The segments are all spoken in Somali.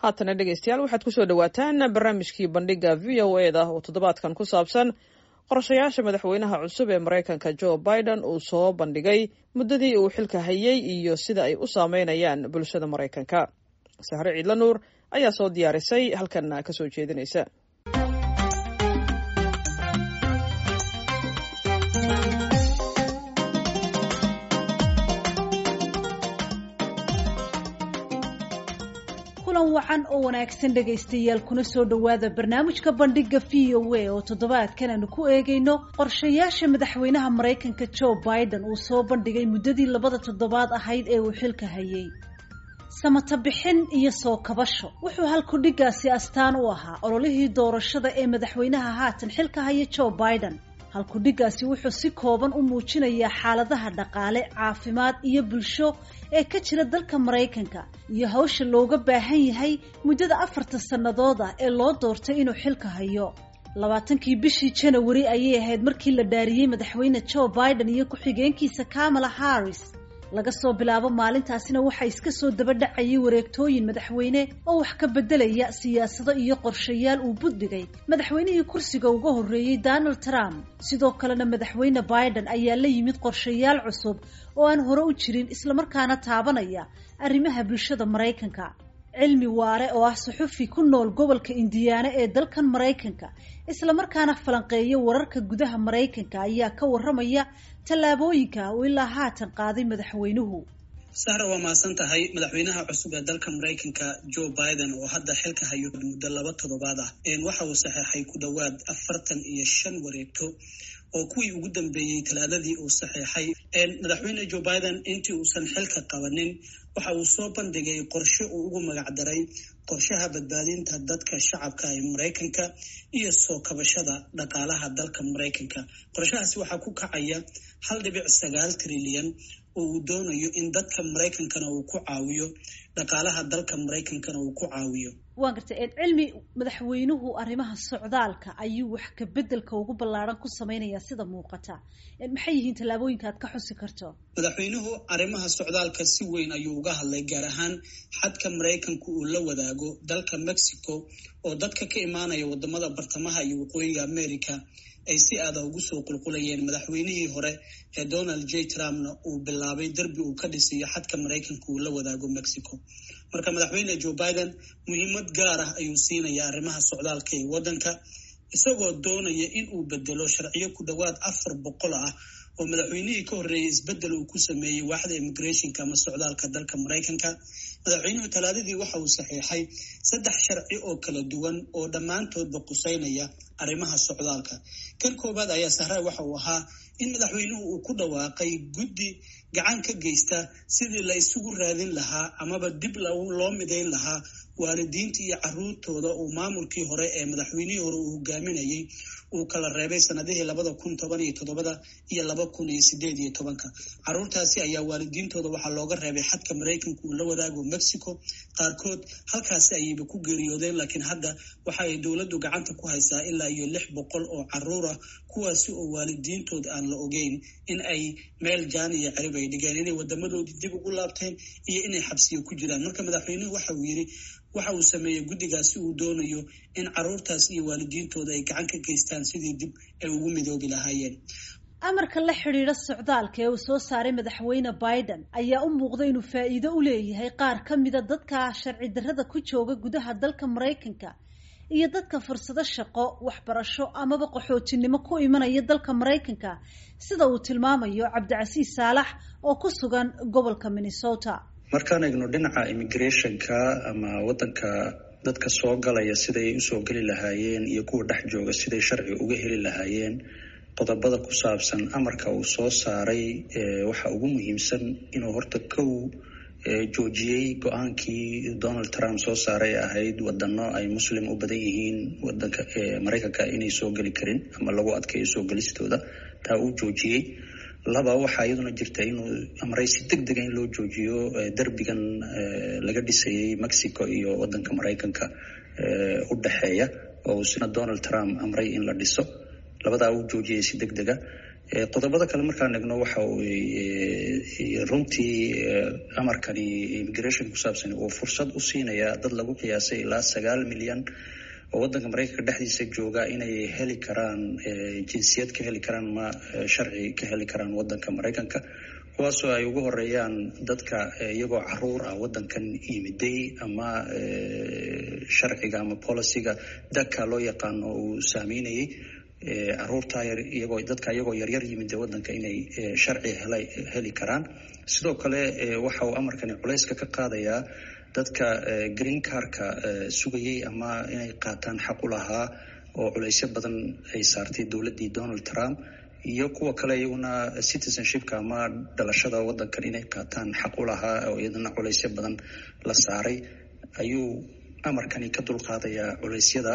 haatana dhegeystayaal waxaad kusoo dhawaataan barnaamijkii bandhiga v o e da oo toddobaadkan ku saabsan qorshayaasha madaxweynaha cusub ee maraykanka joe biden uu soo bandhigay muddadii uu xilka hayay iyo sida ay u saameynayaan bulshada maraykanka sahre ciidla nuur ayaa soo diyaarisay halkanna kasoo jeedinaysa kulan wacan oo wanaagsan dhegaystayaal kuna soo dhowaada barnaamijka bandhiga v o a oo toddobaadkan aanu ku eegayno qorshayaasha madaxweynaha maraykanka joe biden uu soo bandhigay muddadii labada toddobaad ahayd ee uu xilka hayay samata bixin iyo soo kabasho wuxuu halkudhigaasi astaan u ahaa ololihii doorashada ee madaxweynaha haatan xilka haya joe biden halkudhigaasi wuxuu si kooban u muujinayaa xaaladaha dhaqaale caafimaad iyo bulsho ee ka jira dalka maraykanka iyo hawsha looga baahan yahay muddada afarta sannadood ah ee loo doortay inuu xilka hayo labaatankii bishii janawari ayay ahayd markii la dhaariyey madaxweyne joe biden iyo ku-xigeenkiisa kamala harris laga soo bilaabo maalintaasina waxaa iska soo daba dhacayay wareegtooyin madaxweyne oo wax ka beddelaya siyaasado iyo qorshayaal uu buddhigay madaxweynihii kursiga uga horreeyey donald trump sidoo kalena madaxweyne biden ayaa la yimid qorshayaal cusub oo aan hore u jirin islamarkaana taabanaya arrimaha bulshada maraykanka cilmi waare oo ah suxufi ku nool gobolka indiyaana ee dalkan maraykanka islamarkaana falanqeeya wararka gudaha maraykanka ayaa ka warramaya tallaabooyinka uu ilaa haatan qaaday madaxweynuhu sahra waa mahadsan tahay madaxweynaha cusub ee dalka maraykanka joe biden oo hadda xilka hayo muddo laba toddobaad ah waxa uu saxeexay ku dhowaad afartan iyo shan wareegto oo kuwii ugu dambeeyey talaadadii uu saxeexay madaxweyne joe biden intii uusan xilka qabanin waxa uu soo bandhigay qorshe uu ugu magacdaray qorshaha badbaadinta dadka shacabka ee maraykanka iyo soo kabashada dhaqaalaha dalka maraykanka qorshahaasi waxaa ku kacaya hal dhibic sagaal trilyan oo uu doonayo in dadka maraykankana uu ku caawiyo dhaqaalaha dalka maraykankana uu ku caawiyo waa gartay cilmi madaxweynuhu arrimaha socdaalka ayuu wax ka beddelka ugu ballaaran ku samaynayaa sida muuqata maxay yihiin tallaabooyinka aad ka xusi karto madaxweynuhu arrimaha socdaalka si weyn ayuu uga hadlay gaar ahaan xadka maraykanku uu la wadaago dalka mexico oo dadka ka imaanaya wadamada bartamaha iyo waqooyiga america ay si aada ugu soo qulqulayeen madaxweynihii hore ee donald j trumpna uu bilaabay derbi uu ka dhisayo xadka maraykanka uu la wadaago mexico marka madaxweyne joe biden muhiimad gaar ah ayuu siinaya arrimaha socdaalka ee waddanka isagoo doonaya in uu bedelo sharciyo ku dhowaad afar boqol ah oo madaxweynihii ka horreeyay isbeddel uu ku sameeyey waaxda immigrationka ama socdaalka dalka maraykanka madaxweynuhu talaadadii waxa uu saxiixay saddex sharci oo kala duwan oo dhammaantoodba quseynaya arrimaha socdaalka kan koowaad ayaa sahray waxa uu ahaa in madaxweynuhu uu ku dhawaaqay guddi gacan ka geysta sidii la isugu raadin lahaa amaba dib loo midayn lahaa waalidiinta iyo caruurtooda uu maamulkii hore ee madaxweynihii hore uu hogaaminayay uu kala reebay sanadihii labada kun toban iyo toddobada iyo laba kun iyo sideed iyo tobanka caruurtaasi ayaa waalidiintooda waxaa looga reebay xadka maraykanka uu la wadaago mexico qaarkood halkaasi ayayba ku geeriyoodeen laakiin hadda waxa ay dowladdu gacanta ku haysaa ilaa iyo lix boqol oo caruur ah kuwaasi oo waalidiintood aan la ogeyn in ay meel jaan iyo cerib ay dhigeen inay wadamadoodii dib ugu laabteen iyo inay xabsiyo ku jiraan marka madaxweynuhu waxa uu yidhi waxa uu sameeyey guddigaasi uu doonayo in caruurtaas iyo waalidiintooda ay gacan ka geystaan sidii dib ay ugu midoobi lahaayeen amarka la xidhiidha socdaalka ee uu soo saaray madaxweyne biden ayaa u muuqda inuu faa'iido u leeyahay qaar ka mida dadka sharci darrada ku jooga gudaha dalka maraykanka iyo dadka fursado shaqo waxbarasho amaba qaxootinimo ku imanaya dalka maraykanka sida uu tilmaamayo cabdicasiis saalax oo ku sugan gobolka minnesota markaan eegno dhinaca immigrationka ama waddanka dadka soo galaya siday usoo geli lahaayeen iyo kuwa dhex jooga siday sharci uga heli lahaayeen qodobada ku saabsan amarka uu soo saaray waxa ugu muhiimsan inuu horta kow joojiyey go-aankii donald trump soo saaray ahayd wadano ay muslim u badan yihiin wadanka maraykanka inay soo geli karin ama lagu adkeeyo soo gelistooda taa uu joojiyey laba waxaa iyaduna jirta inuu amray si deg dega in loo joojiyo derbigan laga dhisayay mexico iyo wadanka maraykanka u dhexeeya oo sina donald trump amray in la dhiso labadaa uu joojiyay si deg dega qodobada kale markaan egno waxa runtii amarkani immigration ku saabsan uu fursad u siinaya dad lagu qiyaasay ilaa sagaal milyan oo waddanka maraykanka dhexdiisa jooga inay heli karaan jinsiyad ka heli karaan ma sharci ka heli karaan waddanka maraykanka kuwaasoo ay ugu horeeyaan dadka iyagoo caruur ah waddankan yimiday ama sharciga ama policyga daka loo yaqaano uu saameynayay caruurta iyagoo dadka iyagoo yaryar yimid waddanka inay sharci hela heli karaan sidoo kale waxa uu amarkani culayska ka qaadayaa dadka green carka sugayay ama inay qaataan xaq u lahaa oo culaysyo badan ay saartay dowladdii donald trump iyo kuwa kale iyaguna citizenshipka ama dhalashada waddankan inay qaataan xaq u lahaa oo iyadana culaysyo badan la saaray ayuu amarkani ka dulqaadayaa culeysyada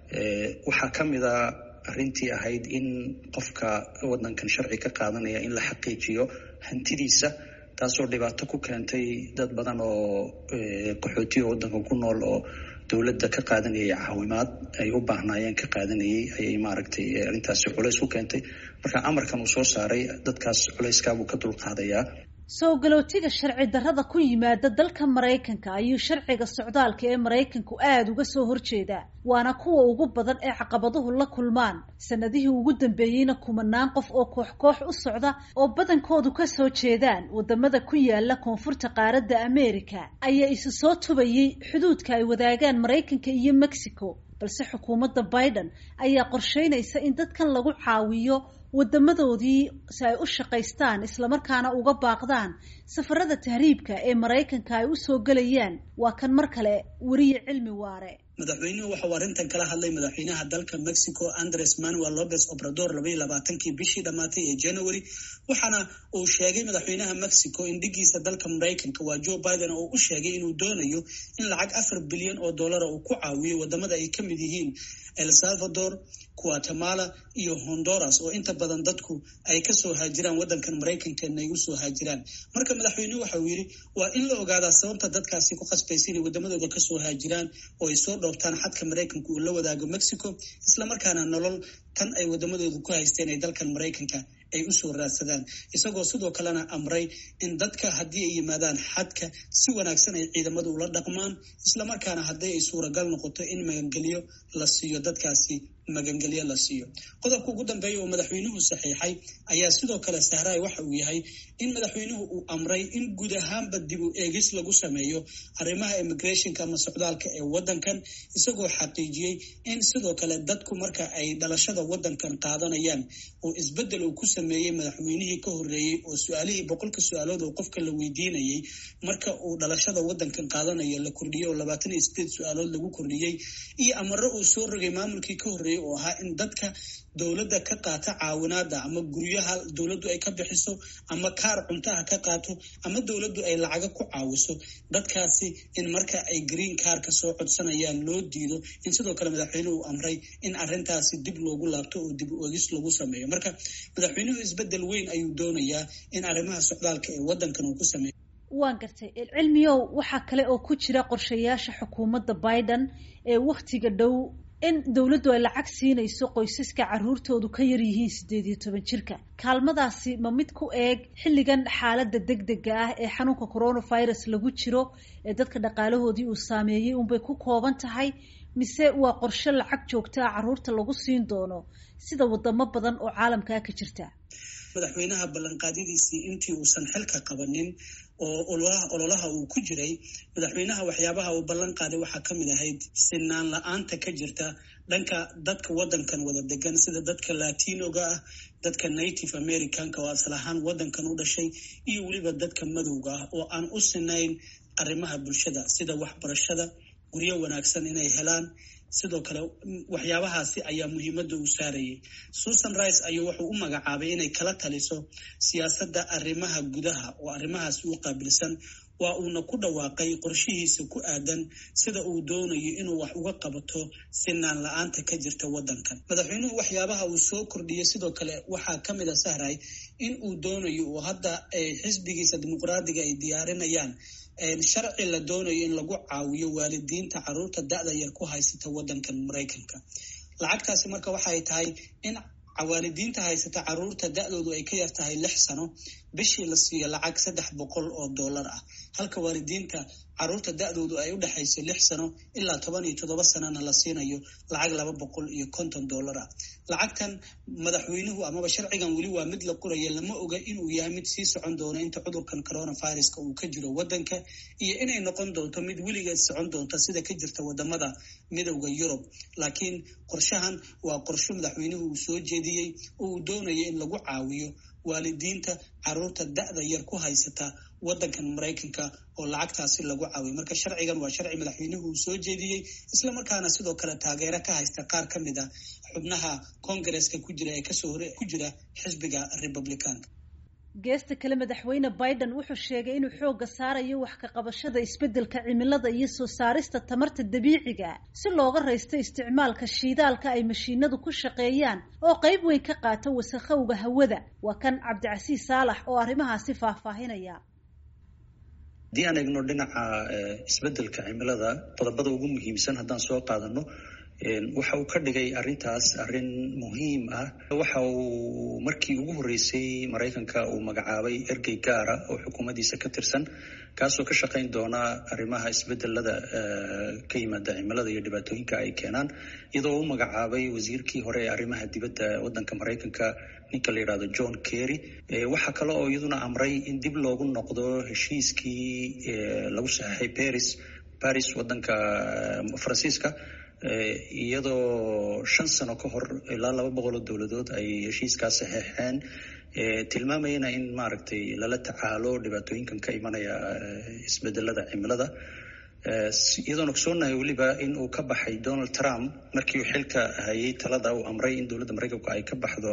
waxaa ka mid a arrintii ahayd in qofka waddankan sharci ka qaadanaya in la xaqiijiyo hantidiisa taasoo dhibaato ku keentay dad badan oo qaxootiga waddanka ku nool oo dowladda ka qaadanayay caawimaad ay u baahnaayeen ka qaadanayay ayay maaragtay arrintaasi culays ku keentay marka amarkan uu soo saaray dadkaas culayskaabuu ka dulqaadayaa soo galootiga sharci darrada ku yimaada dalka maraykanka ayuu sharciga socdaalka ee maraykanku aada uga soo horjeedaa waana kuwa ugu badan ee caqabaduhu la kulmaan sanadihii ugu dambeeyeyna kumanaan qof oo koox koox u socda oo badankoodu ka soo jeedaan wadamada ku yaala koonfurta qaaradda america ayaa isu soo tubayay xuduudka ay wadaagaan maraykanka iyo mexico balse xukuumadda biden ayaa qorsheynaysa in dadkan lagu caawiyo wadamadoodii si ay u shaqaystaan islamarkaana uga baaqdaan safarada tahriibka ee maraykanka ay u soo gelayaan waa kan mar kale weriye cilmi waare madaxweynuhu waxauu arrintan kala hadlay madaxweynaha dalka mexico andres manuel lopez obrador labaiyo labaatankii bishii dhammaatay ee january waxaana uu sheegay madaxweynaha mexico in dhigiisa dalka maraykanka waa joe biden oo u sheegay inuu doonayo in lacag afar bilyan oo dollara uu ku caawiyo wadamada ay ka mid yihiin el salvador guatemala iyo honduras oo inta badan dadku ay kasoo haajiraan waddankan maraykankeena ay usoo haajiraan marka madaxweynuhu waxa uu yidhi waa in la ogaadaa sababta dadkaasi ku khasbaysa inay wadamadooda kasoo haajiraan oo ay soo dhoobtaan xadka maraykanka uu la wadaago mexico islamarkaana nolol tan ay wadamadooda ku haysteen ay dalkan maraykanka ay usoo raadsadaan isagoo sidoo kalena amray in dadka haddii ay yimaadaan xadka si wanaagsan ay ciidamadu ula dhaqmaan islamarkaana haddii ay suuragal noqoto in magangelyo la siiyo dadkaasi magangelyo la siiyo qodobka ugu dambeeya oo madaxweynuhu saxiixay ayaa sidoo kale sahraay waxa uu yahay in madaxweynuhu uu amray in guud ahaanba dib u eegis lagu sameeyo arrimaha immigrationka ama socdaalka ee waddankan isagoo xaqiijiyey in sidoo kale dadku marka ay dhalashada waddankan qaadanayaan oo isbeddel uu ku sameeyey madaxweynihii ka horreeyey oo su-aalihii boqolka su-aalood oo qofka la weydiinayay marka uu dhalashada waddankan qaadanayo la kordhiyey oo labaatan iyo sideed su-aalood lagu kordhiyey iyo amaro uu soo rogay maamulkii ka horreeyey oo ahaa in dadka dowladda ka qaata caawinaada ama guryaha dowladdu ay ka bixiso ama kaar cuntaha ka qaato ama dowladdu ay lacaga ku caawiso dadkaasi in marka ay green kaarka soo codsanayaan loo diido in sidoo kale madaxweynuhu uu amray in arrintaasi dib loogu laabto oo dib ogis lagu sameeyo marka madaxweynuhu isbeddel weyn ayuu doonayaa in arrimaha socdaalka ee waddankan uu ku sameeyo waan gartay cilmiyow waxaa kale oo ku jira qorshayaasha xukuumadda biden ee wakhtiga dhow in dowladdu ay lacag siinayso qoysaska caruurtoodu ka yar yihiin siddeed iyo toban jirka kaalmadaasi ma mid ku eeg xilligan xaaladda deg dega ah ee xanuunka coronavirus lagu jiro ee dadka dhaqaalahoodii uu saameeyey unbay ku kooban tahay mise waa qorshe lacag joogta ah carruurta lagu siin doono sida wadamo badan oo caalamkaa ka jirta madaxweynaha ballanqaadyadiisii intii uusan xilka qabanin oo ololaha uu ku jiray madaxweynaha waxyaabaha uu ballan qaaday waxaa ka mid ahayd sinaan la-aanta ka jirta dhanka dadka waddankan wada degan sida dadka latinoga ah dadka native americanka oo asal ahaan waddankan u dhashay iyo weliba dadka madowga ah oo aan u sinayn arrimaha bulshada sida waxbarashada guryo wanaagsan inay helaan sidoo kale waxyaabahaasi ayaa muhiimadda uu saarayay susan rice ayuu wuxuu u magacaabay inay kala taliso siyaasadda arrimaha gudaha oo arrimahaasi u qaabilsan waa uuna ku dhawaaqay qorshihiisa ku aadan sida uu doonayo inuu wax uga qabato sinaan la-aanta ka jirta waddankan madaxweynuhu waxyaabaha uu soo kordhiyey sidoo kale waxaa ka mid a sahray in uu doonayo oo hadda xisbigiisa dimuqraadiga ay diyaarinayaan sharci la doonayo in lagu caawiyo waalidiinta caruurta da-da yar ku haysata waddankan maraykanka lacagtaasi marka waxay tahay in cawaalidiinta haysata caruurta da-doodu ay ka yar tahay lix sano bishii la siiyo lacag saddex boqol oo dollar ah halka waalidiinta caruurta da-doodu ay u dhexaysay lix sano ilaa toban iyo toddoba sanona la siinayo lacag laba boqol iyo konton dollar ah lacagtan madaxweynuhu amaba sharcigan weli waa mid la qoraya lama oga inuu yahay mid sii socon doono inta cudurkan coronaviruska uu ka jiro wadanka iyo inay noqon doonto mid weligeed socon doonta sida ka jirta wadamada midowda yurub laakiin qorshahan waa qorsho madaxweynuhu uu soo jeediyey oo uu doonaya in lagu caawiyo waalidiinta caruurta da-da yar ku haysata wadankan maraykanka oo lacagtaasi lagu caawiyo marka sharcigan waa sharci madaxweynuhu uu soo jeediyey islamarkaana sidoo kale taageero ka haysta qaar ka mid a xubnaha kongareska ku jira ee kasoo hore ku jira xisbiga republicaanka geesta kale madaxweyne biden wuxuu sheegay inuu xoogga saarayo wax ka qabashada isbeddelka cimilada iyo soo saarista tamarta dabiiciga si looga raysto isticmaalka shiidaalka ay mashiinadu ku shaqeeyaan oo qayb weyn ka qaata wasakhowga hawada waa kan cabdicasiis saalax oo arrimahaasi faahfaahinaya haddii aan eegno dhinaca isbeddelka cimilada qodobada ugu muhiimsan haddaan soo qaadano waxa uu ka dhigay arrintaas arrin muhiim ah waxa uu markii ugu horreysay maraykanka uu magacaabay ergey gaara oo xukuumaddiisa ka tirsan kaasoo ka shaqayn doona arrimaha isbedelada ka yimaada cimilada iyo dhibaatooyinka ay keenaan iyadoo u magacaabay wasiirkii hore ee arrimaha dibadda waddanka maraykanka ninka la yidhahdo john kerry waxaa kale oo iyaduna amray in dib loogu noqdo heshiiskii lagu saxeixay paris paris waddanka faransiiska iyadoo shan sano ka hor ilaa laba boqol oo dowladood ay heshiiskaas saxeexeen tilmaamayana in maaragtay lala tacaalo dhibaatooyinkan ka imanaya isbedelada cimilada iyadoona ogsoonahay weliba in uu ka baxay donald trump markii uu xilka hayay talada uu amray in dowladda maraykanku ay ka baxdo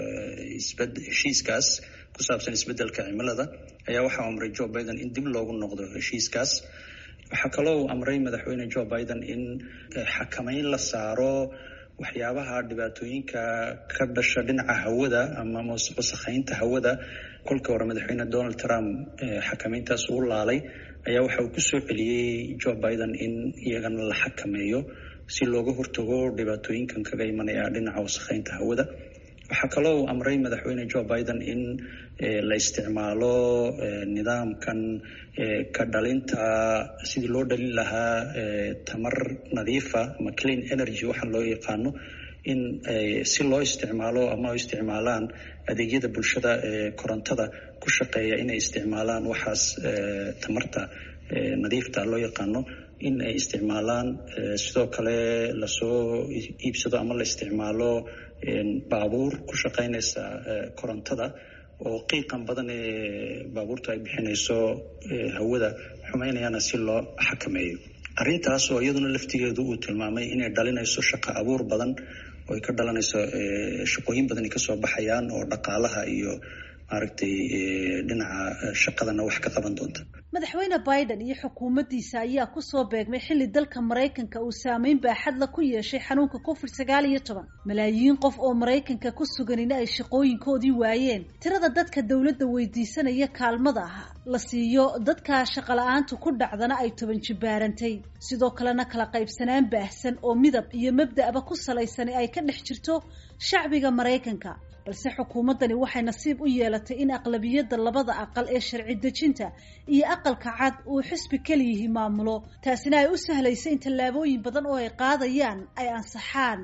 heshiiskaas ku saabsan isbedelka cimilada ayaa waxaa amray joe biden in dib loogu noqdo heshiiskaas waxaa kaloo uu amray madaxweyne joe biden in xakameyn la saaro waxyaabaha dhibaatooyinka ka dhasha dhinaca hawada ama wasakheynta hawada kolkii hore madaxweyne donald trump xakameyntaas uu laalay ayaa waxa uu kusoo celiyey joe biden in iyagana la xakameeyo si looga hortago dhibaatooyinkan kaga imanaya dhinaca wasakheynta hawada waxaa kaloo uu amray madaxweyne joe biden in la isticmaalo nidaamkan ka dhalinta sidii loo dhalin lahaa tamar nadiifa ama clean energy waxaa loo yaqaano in si loo isticmaalo ama o isticmaalaan adeegyada bulshada ee korontada ku shaqeeya inay isticmaalaan waxaas tamarta nadiifta loo yaqaano in ay isticmaalaan sidoo kale lasoo iibsado ama la isticmaalo baabuur ku shaqeynaysa korontada oo qiiqan badan ee baabuurta ay bixinayso hawada xumeynayana si loo xakameeyo arrintaas oo iyaduna laftigeedu uu tilmaamay inay dhalinayso shaqo abuur badan oo ay ka dhalanayso shaqooyin badan ay kasoo baxayaan oo dhaqaalaha iyo maaragtay dhinaca shaqadana wax ka qaban doonta madaxweyne biden iyo xukuumaddiisa ayaa kusoo beegmay xilli dalka maraykanka uu saameyn baaxadla ku yeeshay xanuunka covid sagaal iyo toban malaayiin qof oo maraykanka ku suganina ay shaqooyinkoodii waayeen tirada dadka dowladda weydiisanaya kaalmada ah la siiyo dadka shaqala-aantu ku dhacdana ay toban jibaarantay sidoo kalena kala qaybsanaan baahsan oo midab iyo mabda'ba ku salaysani ay ka dhex jirto shacbiga maraykanka balse xukuumaddani waxay nasiib u yeelatay in aqlabiyadda labada aqal ee sharci dejinta iyo aqalka cad uu xisbi keliyihi maamulo taasina ay u sahlaysa in tallaabooyin badan oo ay qaadayaan ay ansaxaan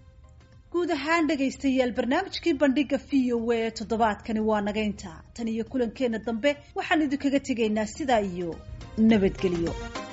guud ahaan dhegaystayaal barnaamijkii bandhiga v o a ee toddobaadkani waa nagaynta tan iyo kulankeenna dambe waxaan idinkaga tegaynaa sidaa iyo nabadgelyo